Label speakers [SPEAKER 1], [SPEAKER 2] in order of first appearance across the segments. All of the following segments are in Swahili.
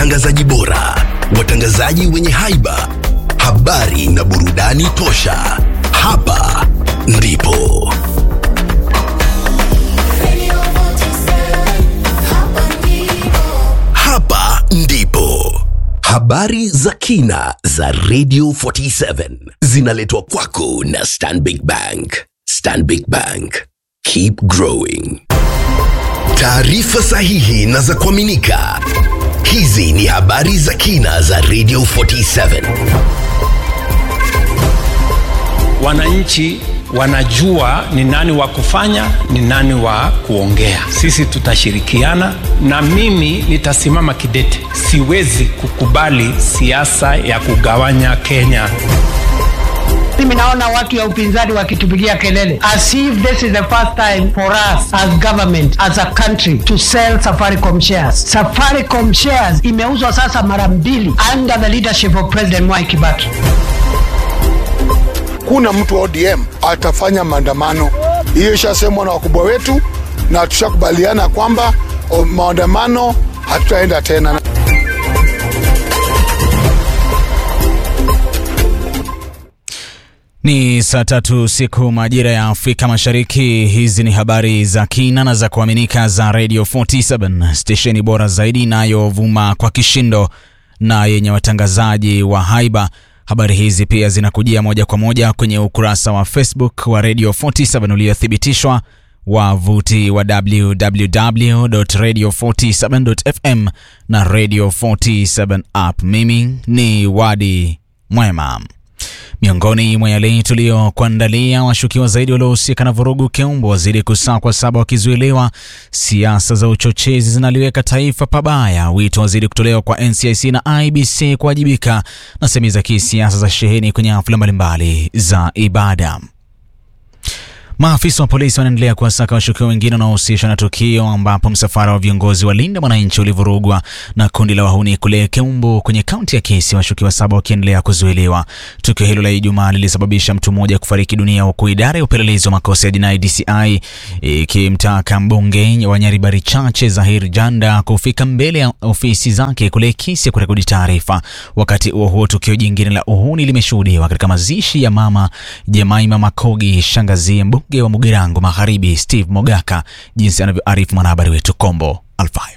[SPEAKER 1] watangazaji bora, watangazaji wenye haiba, habari na burudani tosha. Hapa ndipo hapa ndipo habari za kina za Radio 47 zinaletwa kwako na Stanbic Bank. Stanbic Bank, keep growing. Taarifa sahihi na za kuaminika. Hizi ni habari za kina za Radio 47.
[SPEAKER 2] wananchi wanajua ni nani wa kufanya ni nani wa kuongea sisi tutashirikiana na mimi nitasimama kidete siwezi kukubali siasa ya kugawanya kenya
[SPEAKER 3] mimi naona watu ya upinzani wakitupigia kelele as if this is the first time for us as government as a country to sell safaricom shares safaricom shares imeuzwa sasa mara mbili under the leadership of president mwai kibaki
[SPEAKER 4] kuna mtu wa ODM atafanya maandamano. Hiyo ishasemwa na wakubwa wetu, na tushakubaliana kwamba o, maandamano hatutaenda tena.
[SPEAKER 5] Ni saa tatu siku majira ya Afrika Mashariki. Hizi ni habari za kina na za kuaminika za Radio 47 stesheni bora zaidi inayovuma kwa kishindo na yenye watangazaji wa haiba. Habari hizi pia zinakujia moja kwa moja kwenye ukurasa wa Facebook wa Radio 47 uliothibitishwa wavuti wa www.radio47.fm na Radio 47 app. Mimi ni Wadi Mwema. Miongoni mwa yale tuliyokuandalia, washukiwa zaidi waliohusika na vurugu Keumbo wazidi kusakwa, saba wakizuiliwa. Siasa za uchochezi zinaliweka taifa pabaya, wito wazidi kutolewa kwa NCIC na IBC kuwajibika, na sehemu za kisiasa za sheheni kwenye hafla mbalimbali za ibada. Maafisa wa polisi wanaendelea kuwasaka washukiwa wengine wanaohusishwa na tukio ambapo msafara wa viongozi wa Linda Mwananchi ulivurugwa na kundi la wahuni kule Keumbu kwenye kaunti ya Kisii, washukiwa saba wakiendelea kuzuiliwa. Tukio hilo la Ijumaa lilisababisha mtu mmoja kufariki dunia, huku idara ya upelelezi wa makosa ya jinai DCI ikimtaka mbunge wa Nyaribari Chache Zahir Janda kufika mbele ya ofisi zake kule Kisii kurekodi taarifa. Wakati huo huo, tukio jingine la uhuni limeshuhudiwa katika mazishi ya mama Jemaima Makogi, shangazie mbunge wa Mugirango Magharibi Steve Mogaka, jinsi anavyoarifu mwanahabari wetu Kombo Alfayo.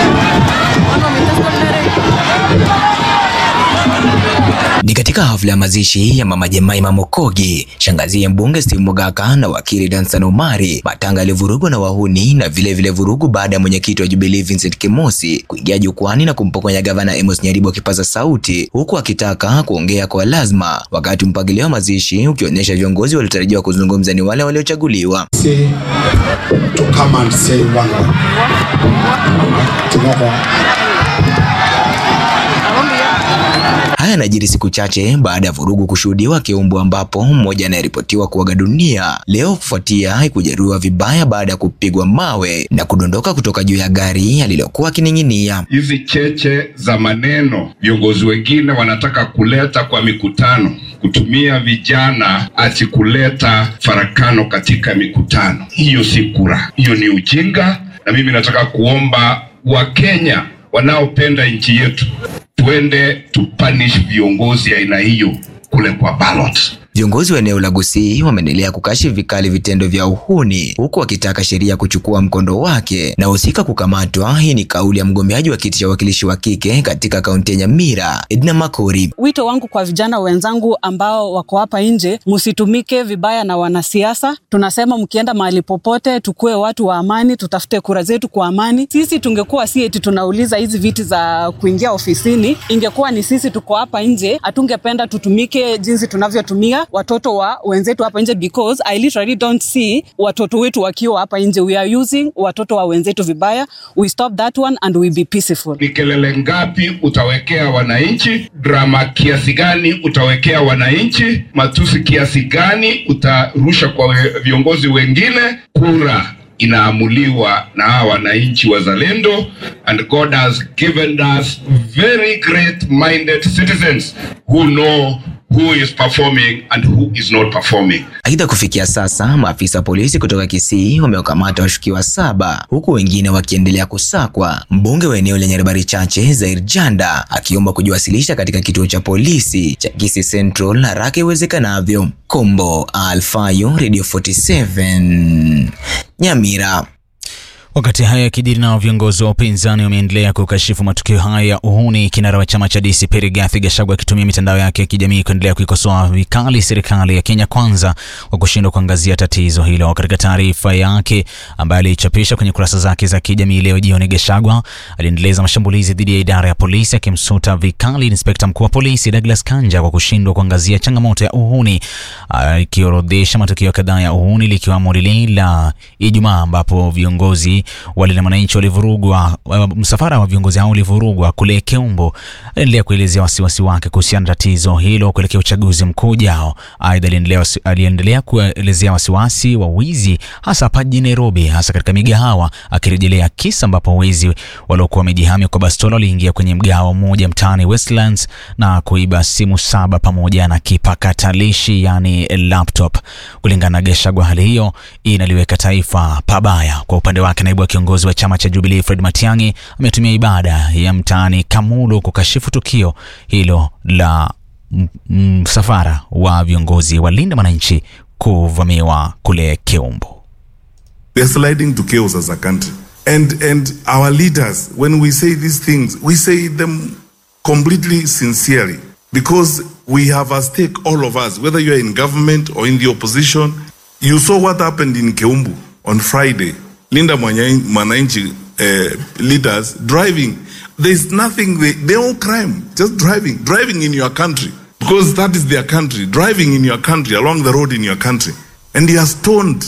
[SPEAKER 6] Ni katika hafla ya mazishi ya mama Jemaima Mokogi, shangazi ya mbunge Steve Mogaka na wakili Dansan Omari. Matanga yalivurugwa na wahuni na vile vile vurugu baada ya mwenyekiti wa Jubilee Vincent Kemosi kuingia jukwani na kumpokonya gavana Amos Nyaribo kipaza sauti, huku akitaka kuongea kwa lazima, wakati mpangilio wa mazishi ukionyesha viongozi waliotarajiwa kuzungumza ni wale waliochaguliwa.
[SPEAKER 7] say to come and say one word together.
[SPEAKER 6] Haya yanajiri siku chache baada ya vurugu kushuhudiwa Keumbu, ambapo mmoja anayeripotiwa kuaga dunia leo kufuatia kujeruhiwa vibaya baada ya kupigwa mawe na kudondoka kutoka juu ya gari alilokuwa akining'inia.
[SPEAKER 8] hizi cheche za maneno viongozi wengine wanataka kuleta kwa mikutano, kutumia vijana ati kuleta farakano katika mikutano. Hiyo si kura, hiyo ni ujinga. Na mimi nataka kuomba Wakenya wanaopenda nchi yetu tuende tupanish viongozi aina hiyo kule kwa ballot.
[SPEAKER 6] Viongozi wa eneo la Gusii wameendelea kukashifu vikali vitendo vya uhuni huku wakitaka sheria kuchukua mkondo wake na husika kukamatwa. Hii ni kauli ya mgombeaji wa kiti cha wakilishi wa kike katika kaunti ya Nyamira, Edna Makori.
[SPEAKER 9] Wito wangu kwa vijana wenzangu ambao wako hapa nje, msitumike vibaya na wanasiasa. Tunasema mkienda mahali popote, tukue watu wa amani, tutafute kura zetu kwa amani. Sisi tungekuwa si eti tunauliza hizi viti za kuingia ofisini, ingekuwa ni sisi tuko hapa nje, hatungependa tutumike jinsi tunavyotumia watoto wa wenzetu hapa nje, because I literally don't see watoto wetu wakiwa hapa nje. We are using watoto wa wenzetu vibaya. We stop that one and we be peaceful.
[SPEAKER 8] Ni kelele ngapi utawekea wananchi? Drama kiasi gani utawekea wananchi? Matusi kiasi gani utarusha kwa we- viongozi wengine? Kura inaamuliwa na hawa wananchi wazalendo, and God has given us very great minded citizens who know who is performing and who is not performing.
[SPEAKER 6] Aidha, kufikia sasa maafisa wa polisi kutoka Kisii wamewakamata washukiwa saba huku wengine wakiendelea kusakwa. Mbunge wa eneo lenye habari chache Zair Janda akiomba kujiwasilisha katika kituo cha polisi cha Kisii Central haraka iwezekanavyo. Kombo Alfayo, Radio 47 Nyamira.
[SPEAKER 5] Wakati haya yakijiri, nao viongozi wa upinzani wameendelea kukashifu matukio haya ya uhuni, kinara wa chama cha DCP Rigathi Gachagua akitumia mitandao yake ya kijamii kuendelea kuikosoa vikali serikali ya Kenya Kwanza kwa kushindwa kuangazia tatizo hilo. Katika taarifa yake ambayo aliichapisha kwenye kurasa zake za kijamii leo jioni, Gachagua aliendeleza mashambulizi dhidi ya idara ya polisi, akimsuta vikali inspekta mkuu wa polisi Douglas Kanja kwa kushindwa kuangazia changamoto ya uhuni, akiorodhesha matukio kadhaa ya uhuni likiwamo lile la Ijumaa ambapo viongozi walinda mwananchi walivurugwa, msafara wa viongozi hao ulivurugwa kule Keumbo. Aliendelea kuelezea wasiwasi wake kuhusiana na tatizo hilo kuelekea uchaguzi mkuu ujao. Aidha, aliendelea kuelezea wasiwasi wa wizi hasa hapa jijini Nairobi, hasa katika migahawa, akirejelea kisa ambapo wezi waliokuwa wamejihami kwa bastola waliingia kwenye mgahawa mmoja mtaani Westlands na kuiba simu saba pamoja na kipakatalishi, yani laptop. Kulingana na Gachagua, hali hiyo inaliweka taifa pabaya. Kwa upande wake naibu wa kiongozi wa chama cha Jubilee Fred Matiang'i ametumia ibada ya mtaani Kamulu kukashifu tukio hilo la msafara wa viongozi wa Linda Mwananchi kuvamiwa kule Keumbo.
[SPEAKER 10] We are sliding to chaos as a country and and our leaders when we say these things we say them completely sincerely because we have a stake all of us whether you are in government or in the opposition you saw what happened in Keumbu on Friday Linda Mwananchi uh, leaders driving. There's nothing, they, they all crime, just driving, driving in your country because that is their country, driving in your country, along the road in your country. And he has stoned.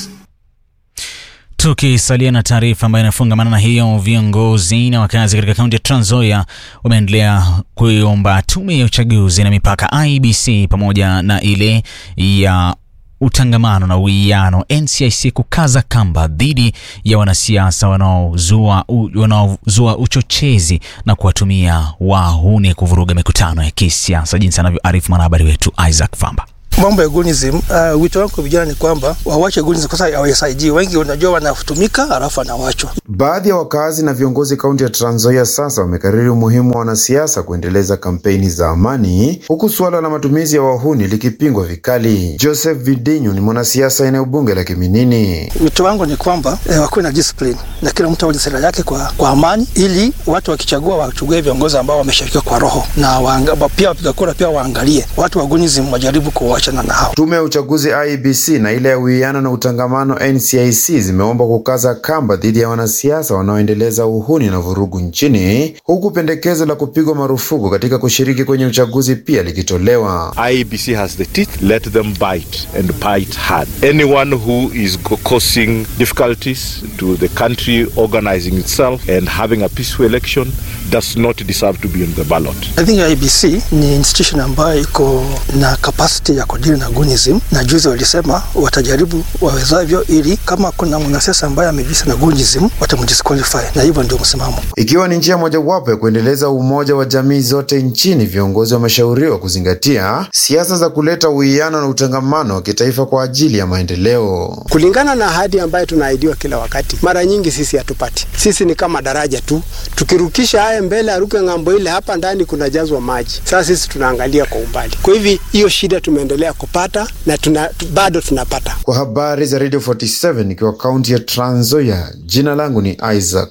[SPEAKER 5] Tukisalia na taarifa ambayo inafungamana na hiyo, viongozi na wakazi katika kaunti ya Trans Nzoia wameendelea kuiomba tume ya uchaguzi na mipaka IBC pamoja na ile ya utangamano na uwiano NCIC kukaza kamba dhidi ya wanasiasa wanaozua wanaozua uchochezi na kuwatumia wahuni kuvuruga mikutano ya kisiasa, jinsi anavyoarifu mwanahabari wetu Isaac Famba.
[SPEAKER 11] Mambo ya gunism, uh, wito wangu kwa vijana ni kwamba wawache gunism kwa sababu hawasaidii. Wengi unajua wanatumika halafu anawachwa.
[SPEAKER 12] Baadhi ya wakazi na viongozi kaunti ya Trans Nzoia sasa wamekariri umuhimu wa wanasiasa kuendeleza kampeni za amani, huku suala la matumizi ya wahuni likipingwa vikali. Joseph Vidinyu ni mwanasiasa eneo bunge la Kiminini.
[SPEAKER 11] Wito wangu ni kwamba eh, wakuwe na discipline na kila mtu awe sera yake kwa, kwa amani, ili watu wakichagua wachague viongozi ambao wameshirikiwa kwa roho na waanga, pia wapiga kura pia waangalie watu wa gunism wajaribu kuwa
[SPEAKER 12] Tume ya uchaguzi IBC na ile ya uwiano na utangamano NCIC zimeomba kukaza kamba dhidi ya wanasiasa wanaoendeleza uhuni na vurugu nchini, huku pendekezo la kupigwa marufuku katika kushiriki kwenye uchaguzi pia likitolewa.
[SPEAKER 13] IBC has the teeth, let them bite and bite hard. Anyone who is causing difficulties to the country organizing itself and having a peaceful election does not deserve to be on the ballot.
[SPEAKER 11] I think IBC ni institution ambayo iko na capacity ya kudili na gunism, na juzi walisema watajaribu wawezavyo, ili kama kuna mwanasiasa ambaye amejihusisha na gunism watamdisqualify, na hivyo ndio msimamo.
[SPEAKER 12] Ikiwa ni njia mojawapo ya kuendeleza umoja wa jamii zote nchini, viongozi wameshauriwa kuzingatia siasa za kuleta uwiano na utangamano wa kitaifa kwa ajili ya maendeleo.
[SPEAKER 14] Kulingana na ahadi ambayo tunaahidiwa kila wakati, mara nyingi sisi hatupati. Sisi ni kama daraja tu, tukirukisha haya mbele, aruke ng'ambo ile, hapa ndani kunajazwa maji. Sasa sisi tunaangalia kwa umbali, kwa hivi hiyo shida tumeendelea kupata na tuna, bado tunapata.
[SPEAKER 12] Kwa habari za Radio 47 ikiwa kaunti ya Trans Nzoia, jina langu ni Isaac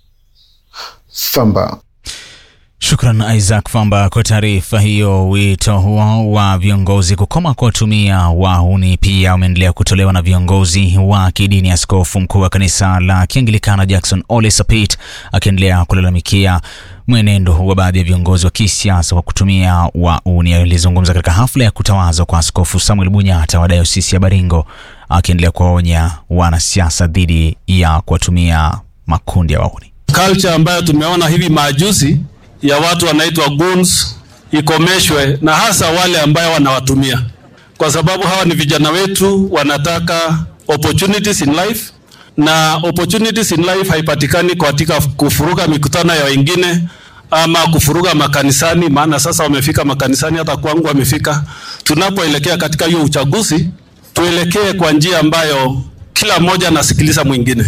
[SPEAKER 12] Famba.
[SPEAKER 5] Shukran Isaac Famba kwa taarifa hiyo. Wito huo wa viongozi kukoma kuwatumia wahuni pia umeendelea kutolewa na viongozi wa kidini. Askofu mkuu wa kanisa la Kianglikana Jackson Ole Sapit akiendelea kulalamikia mwenendo wa baadhi ya viongozi wa kisiasa kwa kutumia wahuni. Alizungumza katika hafla ya kutawazwa kwa Askofu Samuel Bunyata wa dayosisi ya Baringo, akiendelea kuwaonya wanasiasa dhidi ya kuwatumia makundi ya wahuni.
[SPEAKER 15] Culture ambayo tumeona hivi majuzi ya watu wanaitwa goons ikomeshwe, na hasa wale ambayo wanawatumia, kwa sababu hawa ni vijana wetu, wanataka opportunities in life, na opportunities in life haipatikani katika kufuruka mikutano ya wengine ama kufuruga makanisani, maana sasa wamefika makanisani, hata kwangu wamefika. Tunapoelekea katika hiyo uchaguzi, tuelekee kwa njia ambayo kila mmoja anasikiliza mwingine.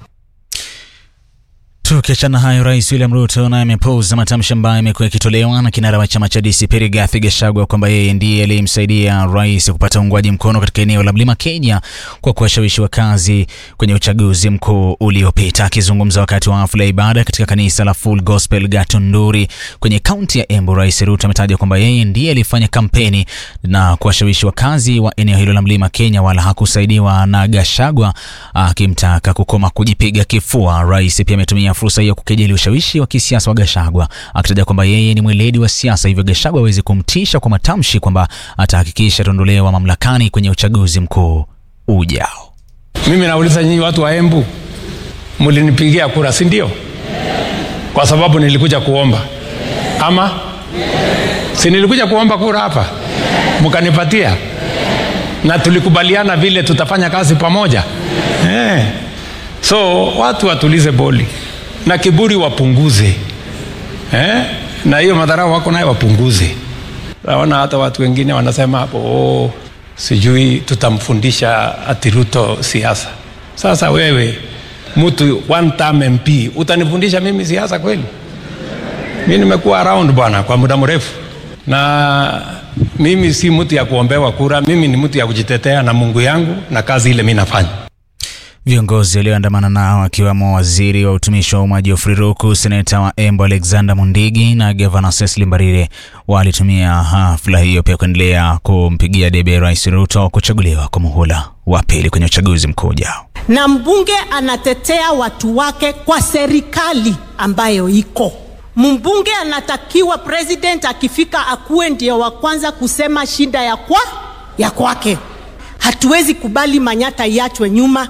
[SPEAKER 5] Tukiachana hayo, Rais William Ruto naye amepuuza matamshi ambayo yamekuwa yakitolewa na kinara wa chama cha DCP Rigathi Gachagua kwamba yeye ndiye aliyemsaidia rais kupata uungwaji mkono katika eneo la Mlima Kenya kwa kuwashawishi wakazi kwenye uchaguzi mkuu uliopita. Akizungumza wakati wa hafla ya ibada katika kanisa la Full Gospel Gatunduri kwenye kaunti ya Embu, Rais Ruto ametaja kwamba yeye ndiye alifanya kampeni na kuwashawishi wakazi wa eneo hilo la Mlima Kenya, wala hakusaidiwa na Gachagua, akimtaka kukoma kujipiga kifua. Rais pia ametumia fursa hiyo kukejeli ushawishi wa kisiasa wa Gachagua akitaja kwamba yeye ni mweledi wa siasa, hivyo Gachagua hawezi kumtisha kwa matamshi kwamba atahakikisha ataondolewa mamlakani kwenye uchaguzi mkuu ujao.
[SPEAKER 2] Mimi nauliza nyinyi watu wa Embu, mlinipigia kura, si ndio? Kwa sababu nilikuja kuomba ama si nilikuja kuomba kura hapa, mkanipatia na tulikubaliana vile tutafanya kazi pamoja eh. So watu watulize boli na kiburi wapunguze eh? na hiyo madharau wako nayo wapunguze. Naona hata watu wengine wanasema hapo oh, sijui tutamfundisha ati Ruto siasa. Sasa wewe mtu one term MP utanifundisha mimi siasa kweli? Mi nimekuwa around bwana kwa muda mrefu, na mimi si mtu ya kuombewa kura. Mimi ni mtu ya kujitetea na Mungu yangu na kazi ile mi nafanya.
[SPEAKER 5] Viongozi walioandamana nao akiwemo waziri wa utumishi wa umma Geoffrey Ruku, seneta wa Embu Alexander Mundigi na gavana Cecily Mbarire walitumia hafla hiyo pia kuendelea kumpigia debe Rais Ruto kuchaguliwa kwa muhula wa pili kwenye uchaguzi mkuu ujao.
[SPEAKER 16] na mbunge anatetea watu wake kwa serikali ambayo iko. Mbunge anatakiwa president akifika akuwe ndio wa kwanza kusema shida ya kwa ya kwake. Hatuwezi kubali Manyata iachwe nyuma.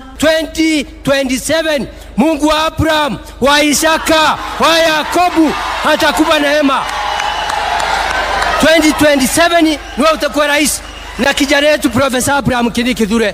[SPEAKER 17] 2027 Mungu wa Abraham, wa Isaka, wa Yakobu atakupa neema. 2027 niwe utakuwa rais na kijana yetu Profesa Abraham Kindiki Kithure.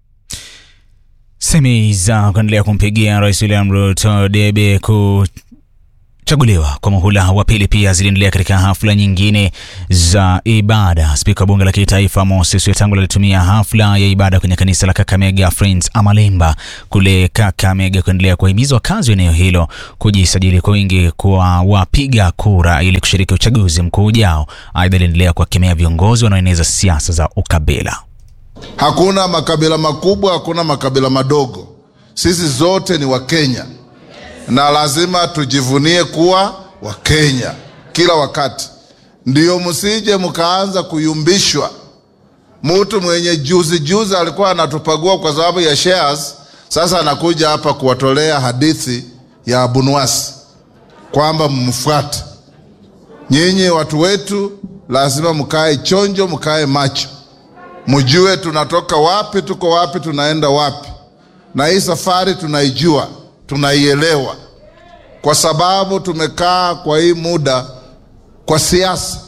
[SPEAKER 5] Semi za kuendelea kumpigia Rais William Ruto debe kuchaguliwa kwa muhula wa pili pia ziliendelea katika hafla nyingine za ibada. Spika wa bunge la kitaifa Moses Wetangula alitumia hafla ya ibada kwenye kanisa la Kakamega Friends Amalemba kule Kakamega kuendelea kuwahimiza wakazi wa eneo hilo kujisajili kwa wingi kwa wapiga kura ili kushiriki uchaguzi mkuu ujao. Aidha, aliendelea kuwakemea viongozi wanaoeneza siasa za ukabila.
[SPEAKER 18] Hakuna makabila makubwa, hakuna makabila madogo. Sisi zote ni Wakenya na lazima tujivunie kuwa Wakenya kila wakati. Ndio msije mkaanza kuyumbishwa. Mtu mwenye juzi juzi alikuwa anatupagua kwa sababu ya shares, sasa anakuja hapa kuwatolea hadithi ya Abunwasi kwamba mmfuate. Nyinyi watu wetu, lazima mkae chonjo, mkae macho mjue tunatoka wapi, tuko wapi, tunaenda wapi, na hii safari tunaijua, tunaielewa, kwa sababu tumekaa kwa hii muda kwa siasa.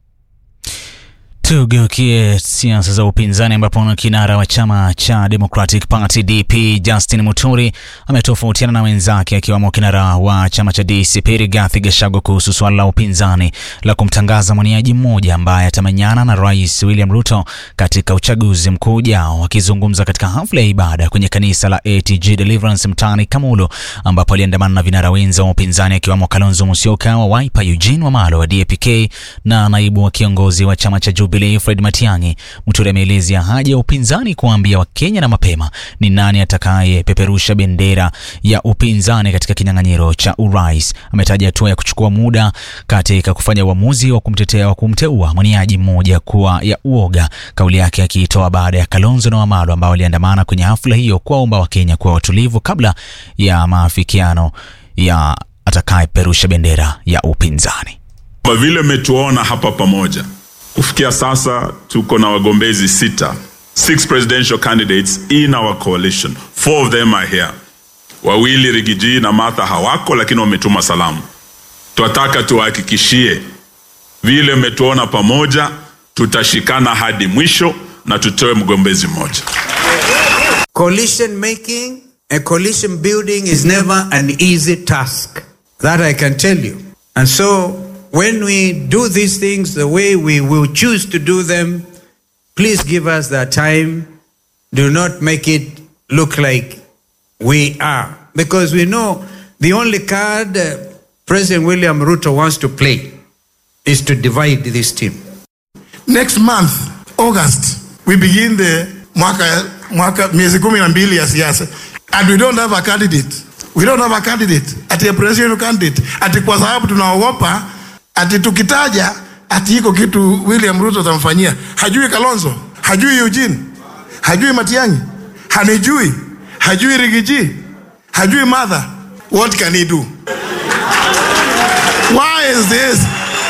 [SPEAKER 5] Tugeukie siasa za upinzani ambapo kinara wa chama cha Democratic Party DP Justin Muturi ametofautiana na wenzake akiwemo kinara wa chama cha DCP Rigathi Gachagua kuhusu suala la upinzani la kumtangaza mwaniaji mmoja ambaye atamenyana na Rais William Ruto katika uchaguzi mkuu ujao. Akizungumza katika hafla ya ibada kwenye kanisa la ATG Deliverance mtaani Kamulu, ambapo aliandamana na vinara wenza wa upinzani akiwemo Kalonzo Musyoka wa Wiper, Eugene Wamalwa wa DAP-K na naibu wa kiongozi wa chama cha Jubilee Fred Matiang'i. Muturi ameelezea haja ya upinzani kuwaambia Wakenya na mapema ni nani atakayepeperusha bendera ya upinzani katika kinyang'anyiro cha urais. Ametaja hatua ya kuchukua muda katika kufanya uamuzi wa kumtetea wa kumteua mwaniaji mmoja kuwa ya uoga, kauli yake akiitoa baada ya Kalonzo na Wamalwa ambao waliandamana kwenye hafla hiyo kuwaomba Wakenya kuwa watulivu kabla ya maafikiano ya atakayepeperusha bendera ya upinzani.
[SPEAKER 19] Kwa vile mmetuona hapa pamoja kufikia sasa tuko na wagombezi sita six presidential candidates in our coalition four of them are here wawili rigiji na martha hawako lakini wametuma salamu twataka tuwahakikishie vile mmetuona pamoja tutashikana hadi mwisho na tutoe mgombezi mmoja
[SPEAKER 20] Coalition making and coalition building is never an easy task. That I can tell you. And so, when we do these things the way we will choose to do them, please give us that time. Do not make it look like we are. Because we know the only card uh, President William Ruto wants to play is to divide this team.
[SPEAKER 21] Next month, August, we begin the mwaka, mwaka miezi kumi na mbili ya siasa and we don't have a candidate. We don't have a candidate, ati a presidential candidate, ati kwa sababu tunaogopa ati tukitaja ati iko kitu William Ruto atamfanyia. Hajui Kalonzo, hajui Eugene, hajui Matiang'i, hanijui, hajui Rigiji, hajui Martha. What can he do? Why is this?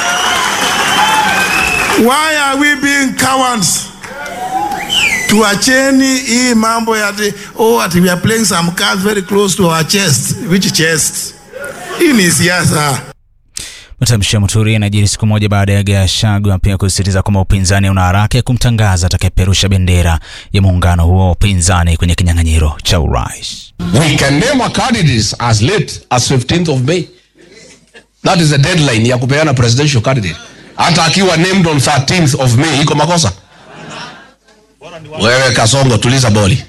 [SPEAKER 21] Why are we being cowards? Tuacheni hii mambo ya ati, oh, ati we are playing some cards very close to our chest. Which chest? Hii ni siasa.
[SPEAKER 5] Matamshi ya Muturi yanajiri siku moja baada ya Gachagua pia kusisitiza kwamba upinzani una haraka ya kumtangaza atakayeperusha bendera ya muungano huo wa upinzani kwenye kinyang'anyiro cha urais.
[SPEAKER 22] We can name our candidates as late as 15th of May. That is the deadline ya kupeana presidential candidate. Hata akiwa named on 13th of May iko makosa. Wewe Kasongo, tuliza boli.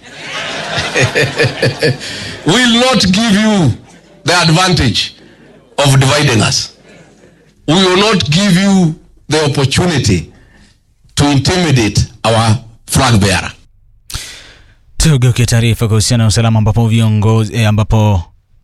[SPEAKER 22] will not give you the advantage of dividing us. We will not give you the opportunity to intimidate our flag bearer.
[SPEAKER 5] Tugeukie taarifa kuhusiana na usalama ambapo viongozi eh, ambapo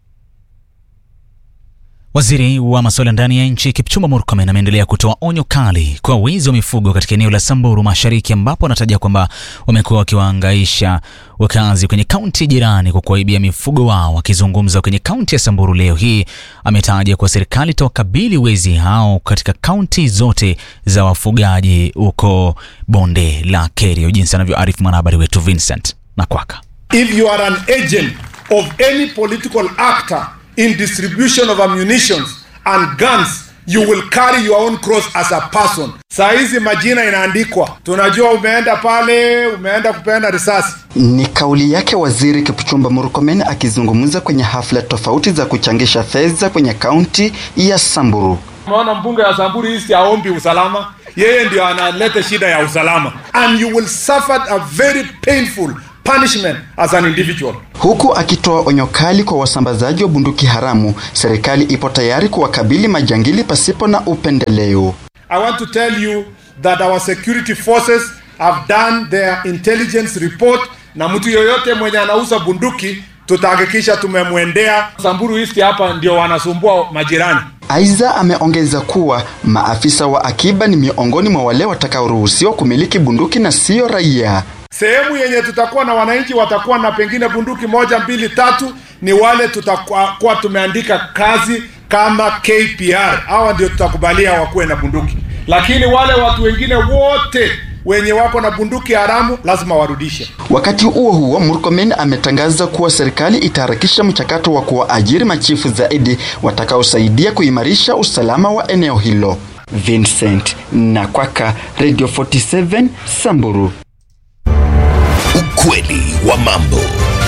[SPEAKER 5] Waziri wa masuala ndani ya nchi Kipchumba Murkomen ameendelea kutoa onyo kali kwa wizi wa mifugo katika eneo la Samburu Mashariki, ambapo anataja kwamba wamekuwa wakiwaangaisha wakazi kwenye kaunti jirani kwa kuwaibia mifugo wao. Akizungumza kwenye kaunti ya Samburu leo hii, ametaja kuwa serikali itawakabili wezi hao katika kaunti zote za wafugaji huko bonde la Kerio, jinsi anavyoarifu mwanahabari wetu Vincent Nakwaka.
[SPEAKER 23] If you are an agent of any political actor in distribution of ammunitions and guns you will carry your own cross as a person. Saa hizi majina inaandikwa, tunajua umeenda pale, umeenda kupeana risasi.
[SPEAKER 24] Ni kauli yake Waziri Kipchumba Murkomen akizungumza kwenye hafla tofauti za kuchangisha fedha kwenye kaunti ya Samburu.
[SPEAKER 23] Umeona mbunge wa Samburu East aombi usalama, yeye ndio analeta shida ya usalama, and you will suffer a very painful punishment as an individual.
[SPEAKER 24] Huku akitoa onyo kali kwa wasambazaji wa bunduki haramu, serikali ipo tayari kuwakabili majangili pasipo na upendeleo.
[SPEAKER 23] I want to tell you that our security forces have done their intelligence report, na mtu yoyote mwenye anauza bunduki tutahakikisha tumemwendea. Samburu East hapa ndio wanasumbua majirani.
[SPEAKER 24] Aiza ameongeza kuwa maafisa wa akiba ni miongoni mwa wale watakaoruhusiwa kumiliki bunduki na sio raia.
[SPEAKER 23] Sehemu yenye tutakuwa na wananchi watakuwa na pengine bunduki moja mbili tatu, ni wale tutakuwa tumeandika kazi kama KPR, hawa ndio tutakubalia wakuwe na bunduki, lakini wale watu wengine wote wenye wako na bunduki haramu lazima warudishe.
[SPEAKER 24] Wakati huo huo, Murkomen ametangaza kuwa serikali itaharakisha mchakato wa kuwaajiri machifu zaidi watakaosaidia kuimarisha usalama wa eneo hilo. Vincent Nakwaka, Radio 47 Samburu.
[SPEAKER 1] Ukweli wa mambo.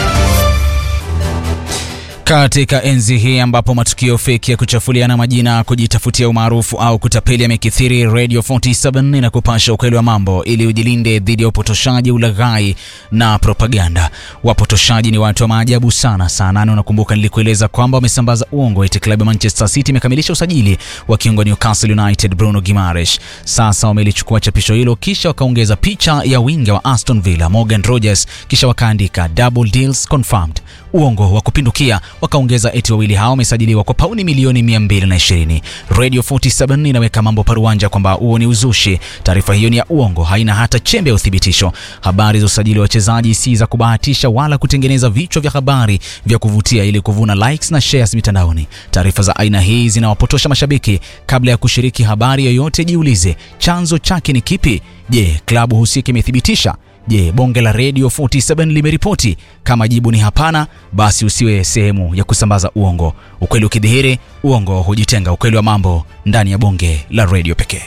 [SPEAKER 5] Katika enzi hii ambapo matukio feki ya kuchafuliana majina, kujitafutia umaarufu au kutapeli yamekithiri, Radio 47 inakupasha ukweli wa mambo ili ujilinde dhidi ya upotoshaji, ulaghai na propaganda. Wapotoshaji ni watu wa maajabu sana. Saa nane unakumbuka nilikueleza kwamba wamesambaza uongo eti klabu ya Manchester City imekamilisha usajili wa kiungo Newcastle United Bruno Gimaresh. Sasa wamelichukua chapisho hilo kisha wakaongeza picha ya winga wa Aston Villa Morgan Rogers, kisha wakaandika double deals confirmed. Uongo wa kupindukia wakaongeza eti wawili hao wamesajiliwa kwa pauni milioni 220. Radio 47 inaweka mambo paruanja kwamba huo ni uzushi. Taarifa hiyo ni ya uongo, haina hata chembe ya uthibitisho. Habari za usajili wa wachezaji si za kubahatisha wala kutengeneza vichwa vya habari vya kuvutia ili kuvuna likes na shares mitandaoni. Taarifa za aina hii zinawapotosha mashabiki. Kabla ya kushiriki habari yoyote, jiulize chanzo chake ni kipi. Je, klabu husika imethibitisha? Je, bonge la Radio 47 limeripoti? Kama jibu ni hapana, basi usiwe sehemu ya kusambaza uongo. Ukweli ukidhihiri, uongo hujitenga. Ukweli wa mambo ndani ya bonge la radio pekee.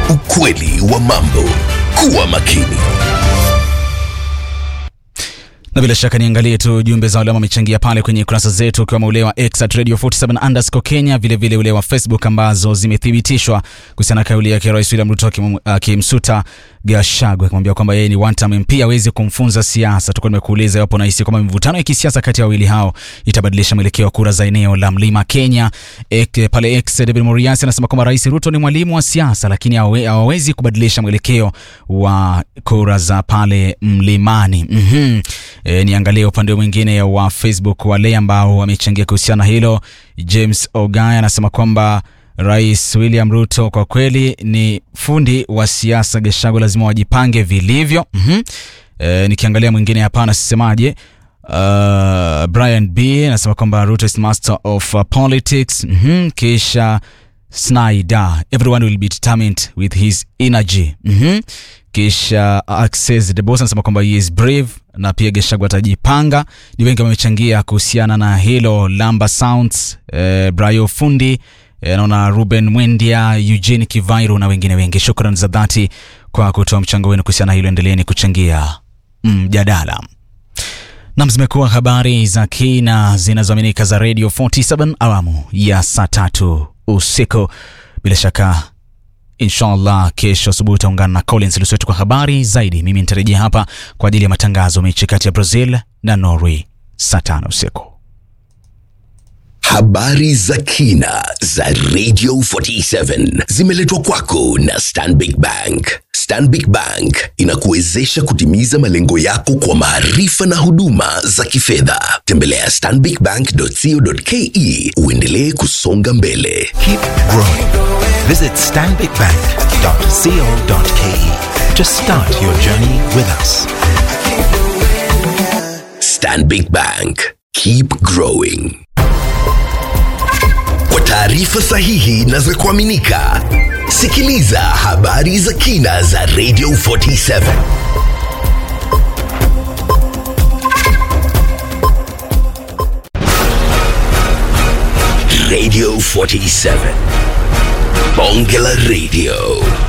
[SPEAKER 1] Ukweli wa mambo. Kuwa makini.
[SPEAKER 5] na bila shaka niangalie tu jumbe za wale ambao wamechangia pale kwenye kurasa zetu ukiwemo ule wa X at Radio 47 underscore Kenya, vile vile ule wa Facebook ambazo zimethibitishwa kuhusiana na kauli yake Rais William Ruto akim- akimsuta Gachagua akimwambia kwamba yeye ni one term MP hawezi kumfunza siasa. Tulikuwa nimekuuliza iwapo unahisi kwamba mivutano ya kisiasa kati ya wawili hao itabadilisha mwelekeo wa kura za eneo la Mlima Kenya. Ek, pale X David Muriasi anasema kwamba Rais Ruto ni mwalimu wa siasa, lakini hawe- hawawezi kubadilisha mwelekeo wa kura za pale mlimani. mm E, niangalie upande mwingine wa Facebook wale ambao wamechangia kuhusiana na hilo. James Ogaya anasema kwamba Rais William Ruto kwa kweli ni fundi wa siasa. Gachagua lazima wajipange vilivyo. mm E, nikiangalia mwingine hapa anasemaje? Uh, Brian B anasema kwamba Ruto is master of uh, politics. mm Kisha Snyder, everyone will be determined with his energy. mm kisha Access the boss anasema kwamba he is brave na pia Gachagua atajipanga. Ni wengi wamechangia kuhusiana na hilo. Lamba Sounds, eh, Brayo Fundi, eh, naona Ruben Mwendia, Eugene Kivairu na wengine wengi. Shukrani za dhati kwa kutoa mchango wenu kuhusiana na hilo. Endeleeni kuchangia mjadala. Nam, zimekuwa habari za kina zinazoaminika za Radio 47 awamu ya saa tatu usiku. Bila shaka inshallah kesho asubuhi utaungana na Collins Luswetu kwa habari zaidi. Mimi nitarejea hapa kwa ajili ya matangazo mechi kati ya Brazil na Norway saa tano usiku.
[SPEAKER 1] Habari za kina za Radio 47 zimeletwa kwako na Stanbic Bank. Stanbic Bank inakuwezesha kutimiza malengo yako kwa maarifa na huduma za kifedha. Tembelea stanbicbank.co.ke uendelee kusonga mbele.
[SPEAKER 3] Keep growing. Visit stanbicbank.co.ke to start your journey with us.
[SPEAKER 1] Stanbic Bank. Keep growing. Kwa taarifa sahihi na za kuaminika, sikiliza habari za kina za Radio 47. Radio 47. Bonge la Radio.